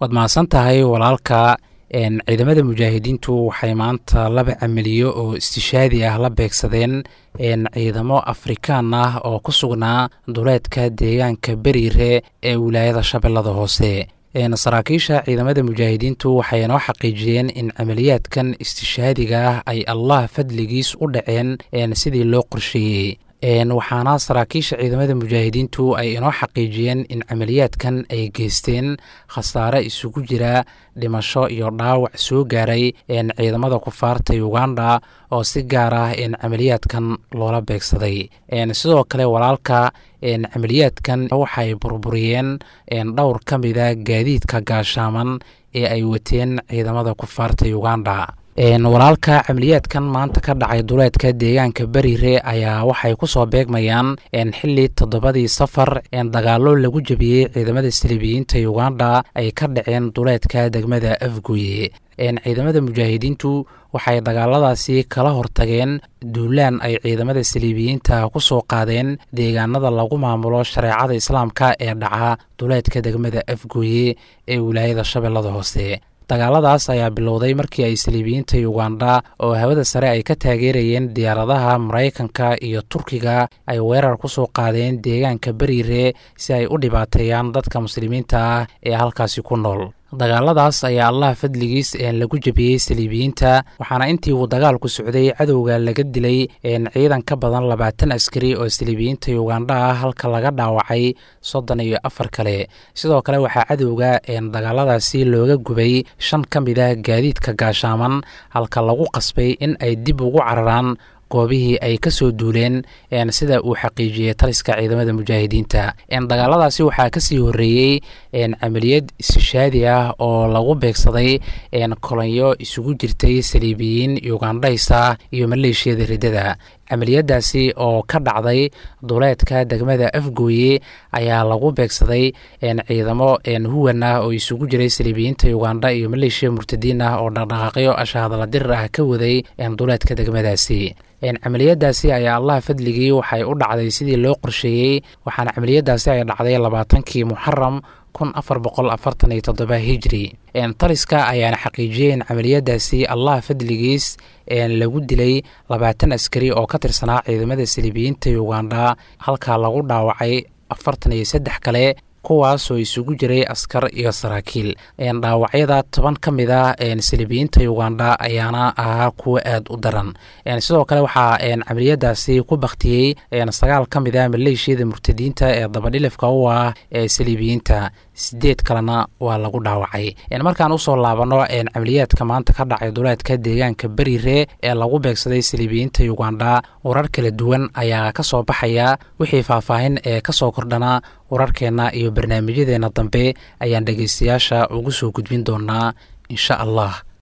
waad mahadsan tahay walaalka ciidamada mujaahidiintu waxay maanta laba camaliyo oo istishaadi ah la beegsadeen ciidamo afrikaan ah oo ku sugnaa duleedka deegaanka beriire ee wilaayada shabeellada hoose saraakiisha ciidamada mujaahidiintu waxay noo xaqiijiyeen in camaliyaadkan istishaadiga ah ay allah fadligiis u dhaceen sidii loo qorsheeyey waxaana saraakiisha ciidamada mujaahidiintu ay inoo xaqiijiyeen in camaliyaadkan ay geysteen khasaare isugu jira dhimasho iyo dhaawac soo gaaray ciidamada kufaarta uganda oo si gaar ah camaliyaadkan loola beegsaday sidoo kale walaalka camaliyaadkan waxay burburiyeen dhowr ka mida gaadiidka gaashaaman ee ay wateen ciidamada kufaarta uganda walaalka camaliyaadkan maanta ka dhacay duleedka deegaanka beriire ayaa waxay ku soo beegmayaan xili toddobadii safar dagaalo lagu jebiyey ciidamada saliibiyiinta uganda ay ka dhaceen duleedka degmada afguye ciidamada mujaahidiintu waxay dagaaladaasi kala hortageen duulaan ay ciidamada saliibiyiinta ku soo qaadeen deegaanada lagu maamulo shareecada islaamka ee dhaca duleedka degmada afguye ee wilaayada shabeellada hoose dagaaladaas ayaa bilowday markii ay saliibiyiinta uganda oo hawada sare ay ka taageerayeen diyaaradaha maraykanka iyo turkiga ay weerar ku soo qaadeen deegaanka beriire si ay u dhibaateeyaan dadka muslimiinta ah ee halkaasi ku nool dagaaladaas ayaa allah fadligiis lagu jebiyey saliibiyiinta waxaana intii uu dagaalku socday cadowga laga dilay ciidan ka badan labaatan askari oo saliibiyiinta uganda ah halka laga dhaawacay soddon iyo afar kale sidoo kale waxaa cadowga dagaaladaasi looga gubay shan ka mid ah gaadiidka gaashaaman halka lagu qasbay in ay dib ugu cararaan goobihii ay ka soo duuleen sida uu xaqiijiyey taliska ciidamada mujaahidiinta dagaaladaasi waxaa kasii horeeyey camaliyad istishaadi ah oo lagu beegsaday kolonyo isugu jirtay saliibiyiin ugandhaysa iyo maleeshiyada riddada camaliyadaasi oo ka dhacday duleedka degmada afgooye ayaa lagu beegsaday ciidamo huwan ah oo isugu jiray saliibiyiinta uganda iyo maleeshiya murtadiin ah oo dhaqdhaqaaqyo ashahadala dirir ah ka waday duleedka degmadaasi camaliyadaasi ayaa allah fadligii waxay u dhacday sidii loo qorsheeyey waxaana camaliyadaasi ay dhacday labaatankii muxaram kun afar boqol afartan iyo toddoba hijri taliska ayaana xaqiijiyey in camaliyadaasi allah fadligiis lagu dilay labaatan askari oo ka tirsanaa ciidamada saliibiyiinta uganda halkaa lagu dhaawacay afartan iyo saddex kale kuwaasoo isugu jiray askar iyo saraakiil dhaawacyada toban ka mid ah saliibiyiinta uganda ayaana ahaa kuwo aad u daran sidoo kale waxaa camaliyadaasi ku baktiyey sagaal ka mid ah maleeshiyada murtadiinta ee dabadhilifka u ah ee saliibiyiinta sideed kalena waa lagu dhaawacay markaan usoo laabano camaliyaadka maanta ka dhacay duleedka deegaanka beriire ee lagu beegsaday saliibiyiinta uganda warar kala duwan ayaa ka soo baxaya wixii faahfaahin ee kasoo kordhana wararkeenna iyo barnaamijyadeena dambe ayaan dhegeystayaasha ugu soo gudbin doonaa insha allah